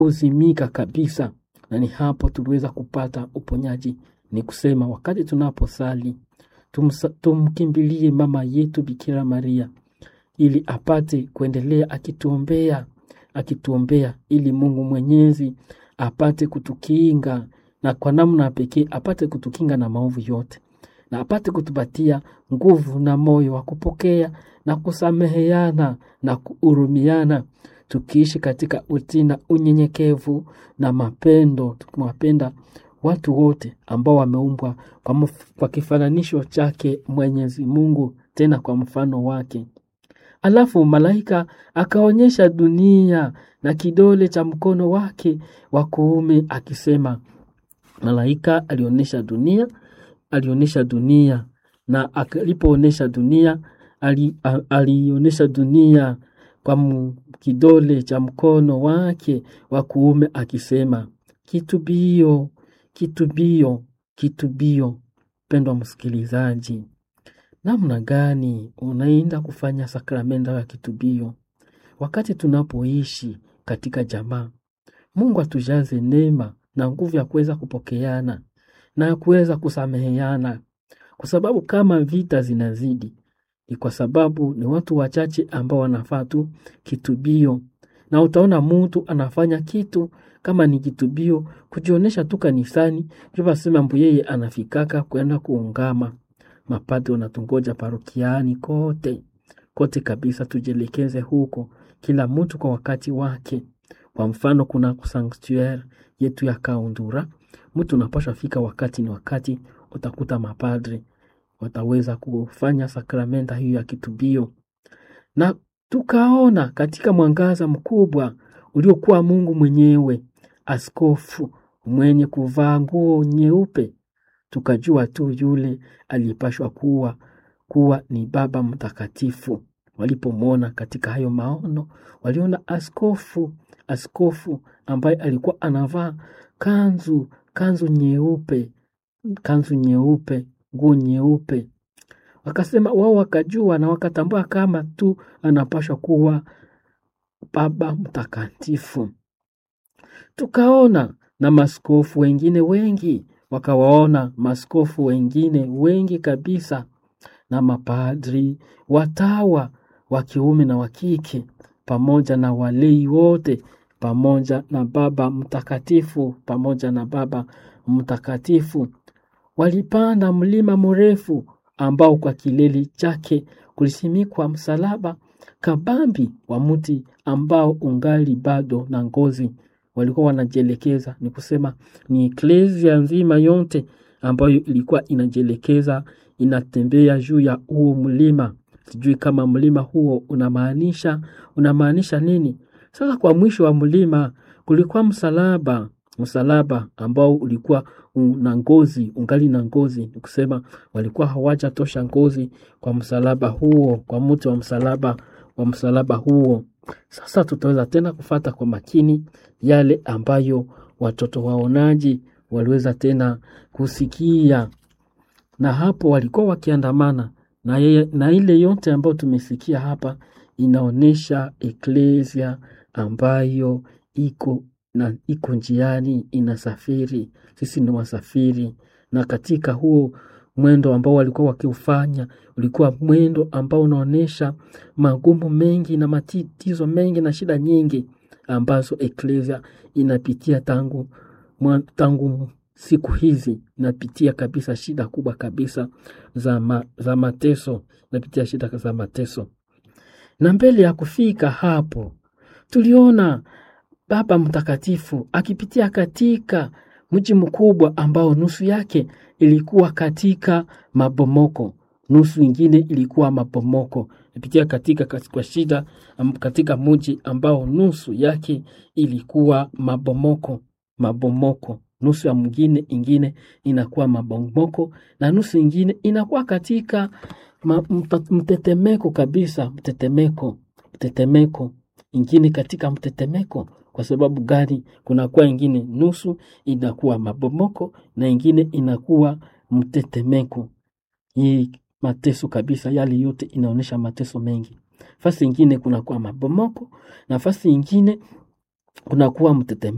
uzimika kabisa, na ni hapo tuliweza kupata uponyaji. Ni kusema wakati tunaposali tumsa- tumkimbilie mama yetu Bikira Maria ili apate kuendelea akituombea akituombea, ili Mungu Mwenyezi apate kutukinga na kwa namna ya pekee apate kutukinga na maovu yote na apate kutupatia nguvu na moyo wa kupokea na kusameheana na kuhurumiana, tukiishi katika utii na unyenyekevu na mapendo, tukiwapenda watu wote ambao wameumbwa kwa, mf- kwa kifananisho chake Mwenyezi Mungu, tena kwa mfano wake. Alafu malaika akaonyesha dunia na kidole cha mkono wake wa kuume akisema, malaika alionyesha dunia alionyesha dunia na alipoonyesha dunia ali, a- alionyesha dunia kwa mu- kidole cha mkono wake wa kuume akisema kitubio kitubio kitubio mpendwa msikilizaji namna gani unaenda kufanya sakramento ya kitubio wakati tunapoishi katika jamaa mungu atujaze neema na nguvu ya kuweza kupokeana na kuweza kusameheana, kwa sababu kama vita zinazidi, ni kwa sababu ni watu wachache ambao wanafaa tu kitubio, na utaona mtu anafanya kitu kama ni kitubio, kujionyesha tu kanisani, ndio basema mbu yeye anafikaka kwenda kuungama. Mapadri wanatungoja parokiani kote kote kabisa, tujielekeze huko, kila mtu kwa wakati wake. Kwa mfano, kuna sanctuaire yetu ya Kaundura, mtu unapaswa fika wakati ni wakati, utakuta mapadri wataweza kufanya sakramenta hiyo ya kitubio, na tukaona katika mwangaza mkubwa uliokuwa Mungu mwenyewe, askofu mwenye kuvaa nguo nyeupe, tukajua tu yule aliyepashwa kuwa kuwa ni Baba Mtakatifu. Walipomwona katika hayo maono, waliona askofu askofu ambaye alikuwa anavaa kanzu kanzu nyeupe kanzu nyeupe nguo nyeupe wakasema wao wakajua na wakatambua kama tu anapashwa kuwa baba mtakatifu tukaona na maskofu wengine wengi wakawaona maskofu wengine wengi kabisa na mapadri watawa wa kiume na wa kike pamoja na walei wote pamoja na baba mtakatifu pamoja na baba mtakatifu walipanda mlima mrefu ambao kwa kilele chake kulisimikwa msalaba kabambi wa mti ambao ungali bado na ngozi walikuwa wanajielekeza ni kusema ni eklesia nzima yote ambayo ilikuwa inajielekeza inatembea juu ya huo mlima sijui kama mlima huo unamaanisha unamaanisha nini sasa kwa mwisho wa mlima kulikuwa msalaba msalaba ambao ulikuwa na ngozi ungali na ngozi ni kusema walikuwa hawajatosha ngozi kwa msalaba huo kwa mti wa msalaba wa msalaba huo sasa tutaweza tena kufata kwa makini yale ambayo watoto waonaji waliweza tena kusikia na hapo walikuwa wakiandamana na, ye, na ile yote ambayo tumesikia hapa inaonyesha eklesia ambayo iko na iko njiani inasafiri sisi ni wasafiri na katika huo mwendo ambao walikuwa wakiufanya ulikuwa mwendo ambao unaonyesha magumu mengi na matatizo mengi na shida nyingi ambazo eklesia inapitia tangu mwa, tangu siku hizi inapitia kabisa shida kubwa kabisa za, ma, za mateso inapitia shida za mateso na mbele ya kufika hapo tuliona baba mtakatifu akipitia katika mji mkubwa ambao nusu yake ilikuwa katika mabomoko nusu ingine ilikuwa mabomoko ipitia katika kwa shida katika mji ambao nusu yake ilikuwa mabomoko mabomoko nusu ya mwingine ingine inakuwa mabomoko na nusu ingine inakuwa katika ma, mtetemeko kabisa mtetemeko mtetemeko ingine katika mtetemeko kwa sababu gani kunakuwa ingine nusu inakuwa mabomoko na ingine inakuwa mtetemeko hii mateso kabisa yale yote inaonyesha mateso mengi fasi ingine kunakuwa mabomoko na fasi ingine kunakuwa mtetemeko